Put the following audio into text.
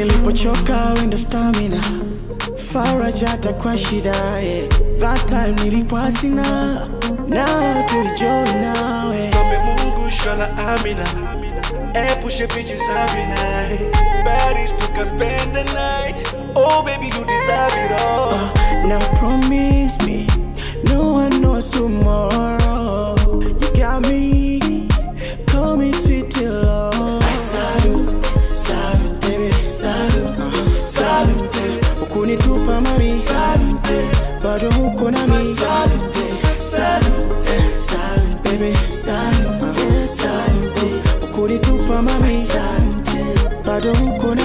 nilipochoka wendo stamina faraja hata kwa shida yeah. that time nilikuwa sina na tuijoi nawe Tuombe Mungu shala amina Epushe pichi za vinai Paris tuka spend the night Oh baby you deserve it all Now promise me, no one knows tomorrow. You got me, call me sweet till love. Salute, salute, baby, salute, uh, salute. Ukunitupa mami, salute, bado huko nami. Salute, salute, salute, baby, salute, uh, salute. Ukunitupa mami, salute, bado huko nami.